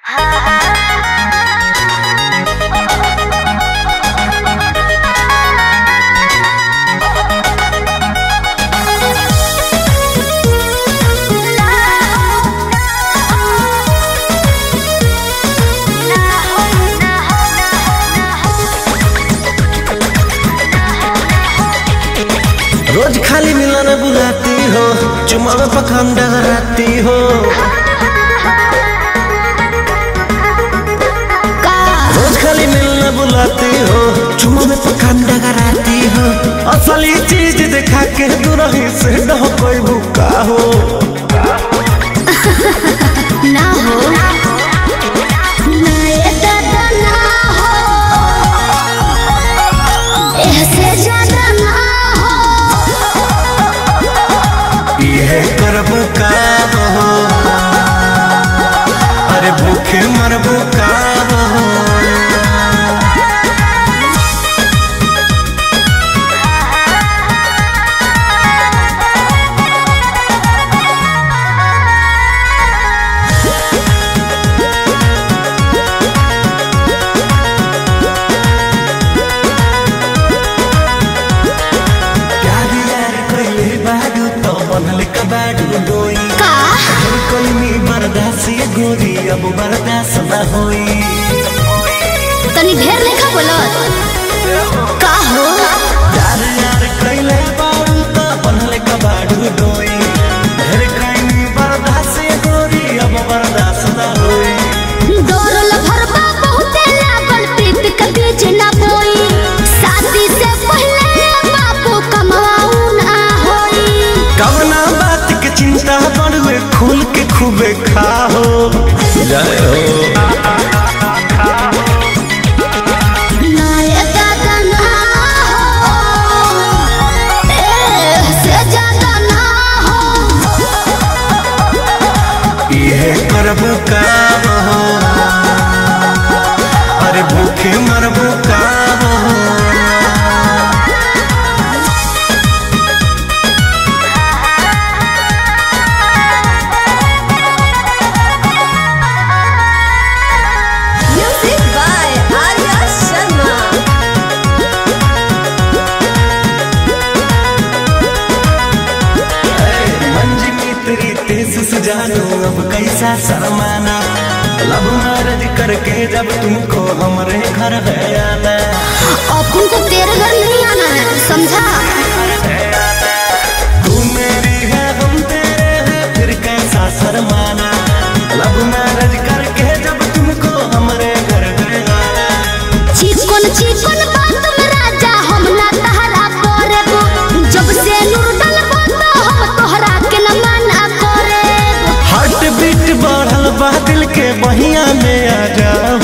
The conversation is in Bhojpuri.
रोज खाली मिलन बुलाती हो चुमा में पखान डगराती हो रोज खाली मिलन बुलाती हो चुमा में पखान डगराती हो असली चीज दिखा के दूरही से डह कोई भूखा हो ना हो ना ये दादा ना हो ऐसे ज्यादा ना हो ये करब काम हो अरे भूखे मरबो काम हो प्यार यार कइले बाडू तो बनल कबाडू डोई का कोई मी बर्दाश्त ये गोरी अब बर्दाश्त न होई तनी ढेर लेखा बोलत का हो प्यार यार कइले बाडू तो बनल कबाडू डोई ढेर कोई मी बर्दाश्त ये गोरी अब बर्दाश्त न होई डोरल भरबा बहुते लागल प्रीत के बीच ना बोई शादी से पहले बापू कमाऊ ना होई कवना बात के चिंता बड़ुए खुल के खूबे खाओ जय हो ना ये दादा ना हो ऐसे ज्यादा ना हो ये करब काम हो अरे भूखे मरबो काम हो Music by Arya Sharma. मंजिमी तेरी तेज से जानो अब कैसा शर्माना लब मैरिज करके जब तुमको हमारे घर है आना अपन को तेरे घर नहीं आना है समझा तू मेरी है हम तेरे हैं फिर कैसा शर्माना लब मैरिज करके जब तुमको हमारे घर है आना चिकन चिकन बात में राजा हम ना तहरा करबो जब से नूर डलबो तो हम तोहरा के न मना करबो हार्ट बीट बढ़ल बा दिल के बहिया में आ जाओ